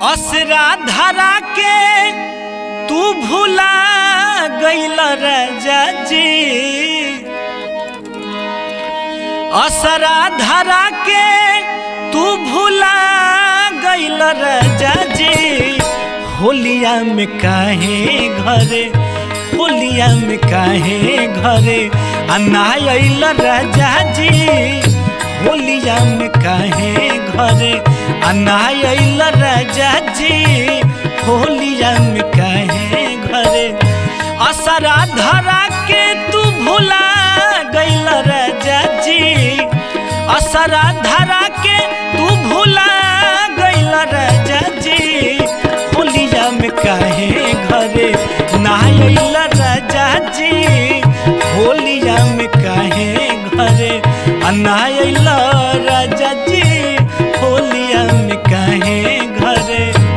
असरा धरा के तू भूला गईल राजा जी असरा धरा के तू भूला गईल राजा जी होलिया में काहे घरे होलिया में काहे घरे अन्ना अइल राजा जी होलिया में काहे घरे अन्ना अइल राजा जी होलिया में काहे घरे असरा धरा के तू भूला गइल राजा जी असरा धरा के तू भूला गइल राजा जी होलिया में काहे घरे ना अइल राजा जी होलिया में काहे घरे अन्ना अइल राजा जी होलिया में काहे घरे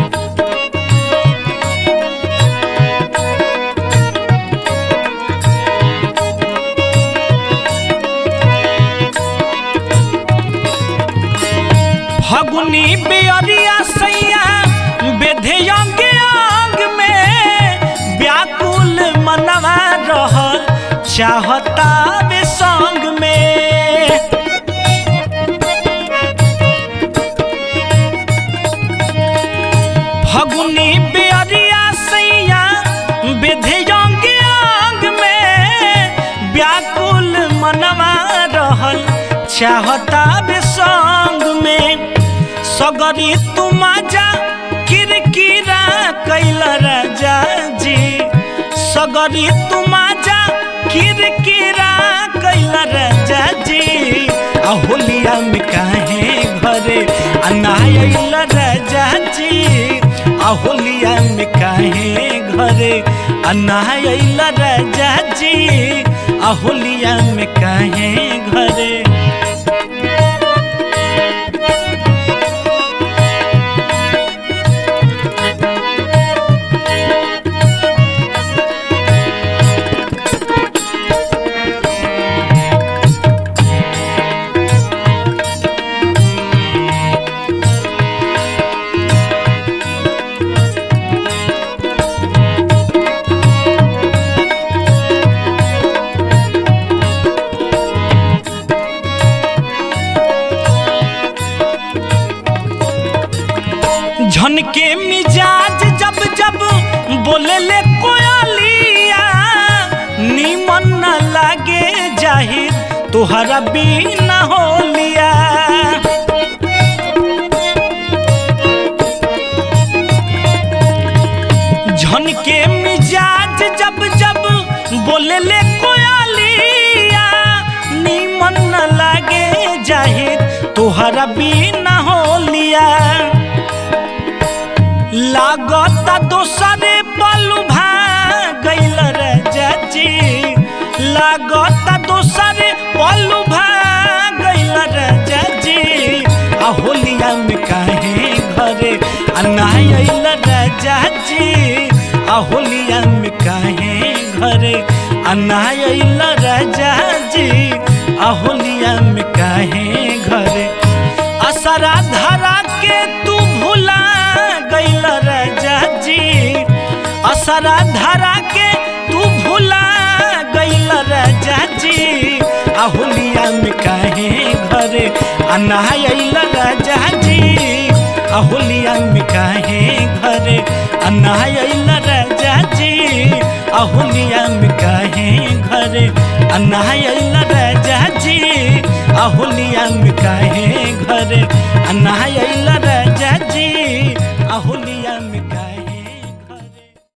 फगुनी बेअरिया सैया बेधे अंग अंग में व्याकुल मनवा रहल चाहता वे संग में फगुनी बेअरिया सैया बेधे अंग अंग में व्याकुल मनवा रहल चाहता वे संग में सगरी तुम जा किरकिरा कैल राजा जी सगरी तुम जा किरकिरा कैल राजा जी आ होलिया में काहे घरे अनायल राजा जी आ होलिया में काहे घरे अनायल राजा जी आ होलिया में काहे घरे झनके मिजाज जब जब बोले ले कोयलिया नीमन न लागे जाहिर तुहरा बिना होलिया झनके मिजाज जब जब बोले ले कोयलिया नीमन न लागे जाहिर तुहरा बिना होलिया लागता दोसरे पलू गइल राजा जी लागता दोसरे पलू गइल राजा जी आ होलिया में काहे घरे अन्ना अइल राजा जी आ होलिया में काहे घरे अन्ना अइल राजा जी आ होलिया में काहे घरे असरा धरा के तू भूला गइल राजा जी असरा धरा के तू भूला गइल राजा जी आ होलिया में काहे घरे अन्ना अइल राजा जी आ होलिया में काहे घरे अन्ना अइल राजा जी आ होलिया में काहे घरे अन्ना अइल राजा जी आ होलिया में काहे